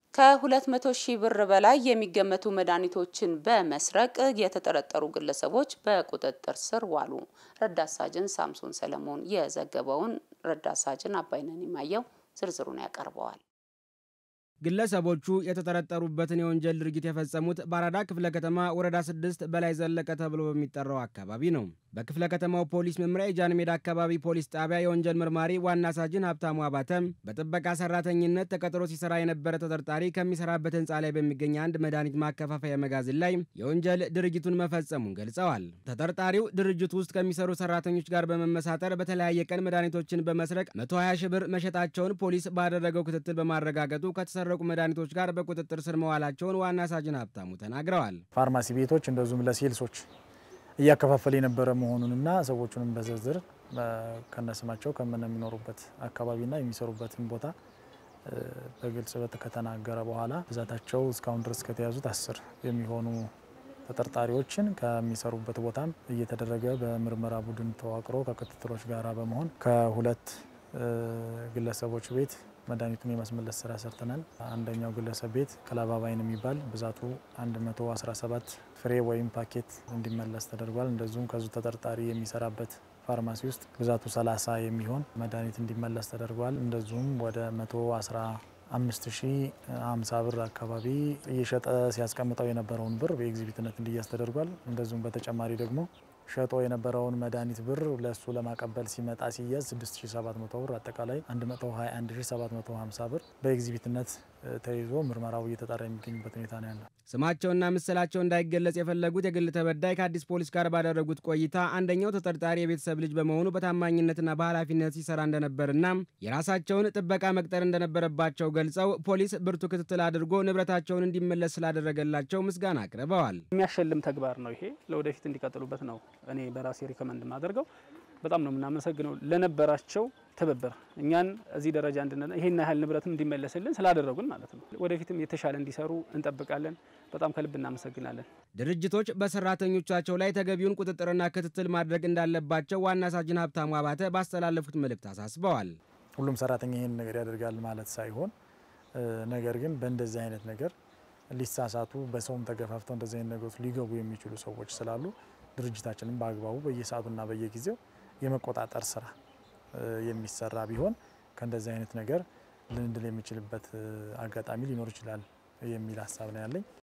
ከ200 ሺህ ብር በላይ የሚገመቱ መድኃኒቶችን በመስረቅ የተጠረጠሩ ግለሰቦች በቁጥጥር ስር ዋሉ። ረዳት ሳጅን ሳምሶን ሰለሞን የዘገበውን ረዳት ሳጅን አባይነን የማየው ዝርዝሩን ያቀርበዋል። ግለሰቦቹ የተጠረጠሩበትን የወንጀል ድርጊት የፈጸሙት በአራዳ ክፍለ ከተማ ወረዳ ስድስት በላይ ዘለቀ ተብሎ በሚጠራው አካባቢ ነው። በክፍለ ከተማው ፖሊስ መምሪያ የጃን ሜዳ አካባቢ ፖሊስ ጣቢያ የወንጀል መርማሪ ዋና ሳጅን ሀብታሙ አባተም በጥበቃ ሰራተኝነት ተቀጥሮ ሲሰራ የነበረ ተጠርጣሪ ከሚሰራበት ህንፃ ላይ በሚገኝ አንድ መድኃኒት ማከፋፈያ መጋዘን ላይ የወንጀል ድርጊቱን መፈጸሙን ገልጸዋል። ተጠርጣሪው ድርጅቱ ውስጥ ከሚሰሩ ሰራተኞች ጋር በመመሳጠር በተለያየ ቀን መድኃኒቶችን በመስረቅ 120 ሺህ ብር መሸጣቸውን ፖሊስ ባደረገው ክትትል በማረጋገጡ ከተሰረቁ መድኃኒቶች ጋር በቁጥጥር ስር መዋላቸውን ዋና ሳጅን ሀብታሙ ተናግረዋል። ፋርማሲ ቤቶች እንደዚሁም ለሴልሶች እያከፋፈለ የነበረ መሆኑንና ሰዎቹንም በዝርዝር ከነስማቸው ከምንሚኖሩበት አካባቢና የሚሰሩበትን ቦታ በግልጽ ከተናገረ በኋላ ብዛታቸው እስካሁን ድረስ ከተያዙት አስር የሚሆኑ ተጠርጣሪዎችን ከሚሰሩበት ቦታም እየተደረገ በምርመራ ቡድን ተዋቅሮ ከክትትሎች ጋራ በመሆን ከሁለት ግለሰቦች ቤት መድኃኒቱን የማስመለስ ስራ ሰርተናል። አንደኛው ግለሰብ ቤት ክለባባይን የሚባል ብዛቱ 117 ፍሬ ወይም ፓኬት እንዲመለስ ተደርጓል። እንደዚሁም ከዙ ተጠርጣሪ የሚሰራበት ፋርማሲ ውስጥ ብዛቱ 30 የሚሆን መድኃኒት እንዲመለስ ተደርጓል። እንደዚሁም ወደ 11550 ብር አካባቢ እየሸጠ ሲያስቀምጠው የነበረውን ብር በኤግዚቢትነት እንዲያዝ ተደርጓል። እንደዚሁም በተጨማሪ ደግሞ ሸጦ የነበረውን መድኃኒት ብር ለእሱ ለማቀበል ሲመጣ ሲያዝ 6700 ብር አጠቃላይ 121750 ብር በኤግዚቢትነት ተይዞ ምርመራው እየተጣራ የሚገኝበት ሁኔታ ነው ያለው። ስማቸውና ምስላቸው እንዳይገለጽ የፈለጉት የግል ተበዳይ ከአዲስ ፖሊስ ጋር ባደረጉት ቆይታ አንደኛው ተጠርጣሪ የቤተሰብ ልጅ በመሆኑ በታማኝነትና በኃላፊነት ሲሰራ እንደነበርና የራሳቸውን ጥበቃ መቅጠር እንደነበረባቸው ገልጸው ፖሊስ ብርቱ ክትትል አድርጎ ንብረታቸውን እንዲመለስ ስላደረገላቸው ምስጋና አቅርበዋል። የሚያሸልም ተግባር ነው። ይሄ ለወደፊት እንዲቀጥሉበት ነው እኔ በራሴ ሪከመንድ ማደርገው። በጣም ነው የምናመሰግነው ለነበራቸው ትብብር እኛን እዚህ ደረጃ እንድንለ ይሄን ያህል ንብረትም እንዲመለስልን ስላደረጉን ማለት ነው። ወደፊትም የተሻለ እንዲሰሩ እንጠብቃለን። በጣም ከልብ እናመሰግናለን። ድርጅቶች በሰራተኞቻቸው ላይ ተገቢውን ቁጥጥርና ክትትል ማድረግ እንዳለባቸው ዋና ሳጅን ሀብታሙ አባተ ባስተላለፉት መልእክት አሳስበዋል። ሁሉም ሰራተኛ ይህን ነገር ያደርጋል ማለት ሳይሆን፣ ነገር ግን በእንደዚህ አይነት ነገር ሊሳሳቱ በሰውም ተገፋፍተው እንደዚህ አይነት ነገሮች ሊገቡ የሚችሉ ሰዎች ስላሉ ድርጅታችንም በአግባቡ በየሰዓቱና በየጊዜው የመቆጣጠር ስራ የሚሰራ ቢሆን ከእንደዚህ አይነት ነገር ልንድል የሚችልበት አጋጣሚ ሊኖር ይችላል የሚል ሀሳብ ነው ያለኝ።